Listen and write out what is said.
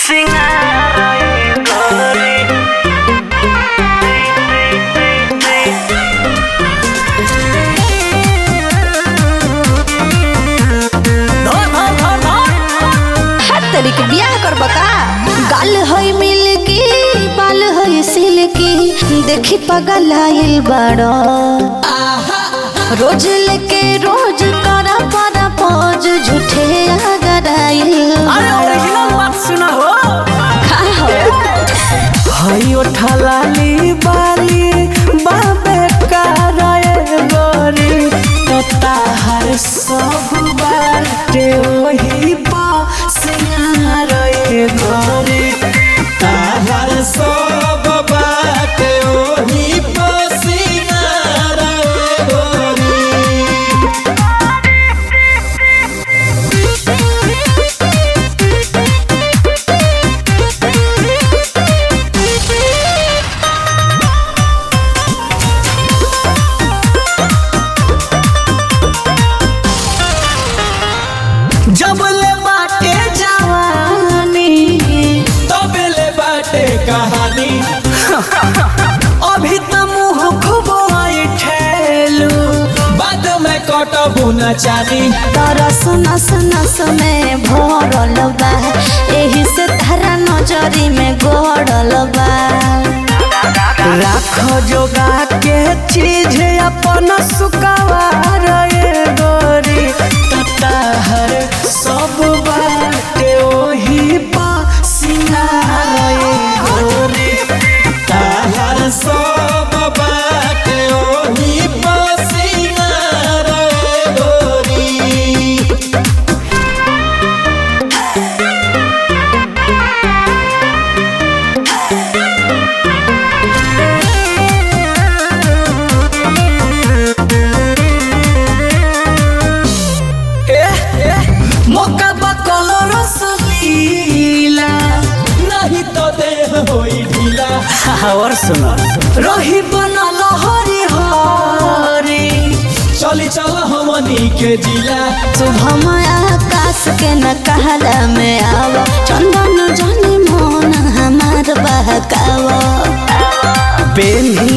हाथ तरी के बियाह करब का गाल होई मिलकी बाल होई सिल्की देखी पगल आइल बड़ो रोज लेके रोज करा परा पोज झूठे अगर आइल अरे ओरिजिनल बात सुना हो का हो हई ओठलाली बाली बाबे कराए गोरी तो ताहर सब बाटे ओही पा सिंगारे गोरी ताहर सब बाटे ओही पा सिंगारे गोरी जब ले बाटे जवानी तब ले बाटे कहानी अभी त मुंह खूब आई ठेलू बाद में कटबू न चानी तरस नस नस में भरल बा एही से तारा नजरी में गड़ल बा राखो जोगा के चीज अपन सुकवार ये गोरी तताहर सब बाटे ओही पा सिंगार ये गोरी ताहर सब बाटे ओही पा सिंगार ये गोरी मौका बकलो रसलीला नहीं तो देह होई ढीला और सुनो रही बनल हरी हरी चली चल हमनी के जिला शुभम आकाश के न कहला में आव चंदन जनी मोन हमार बहकाव बेनी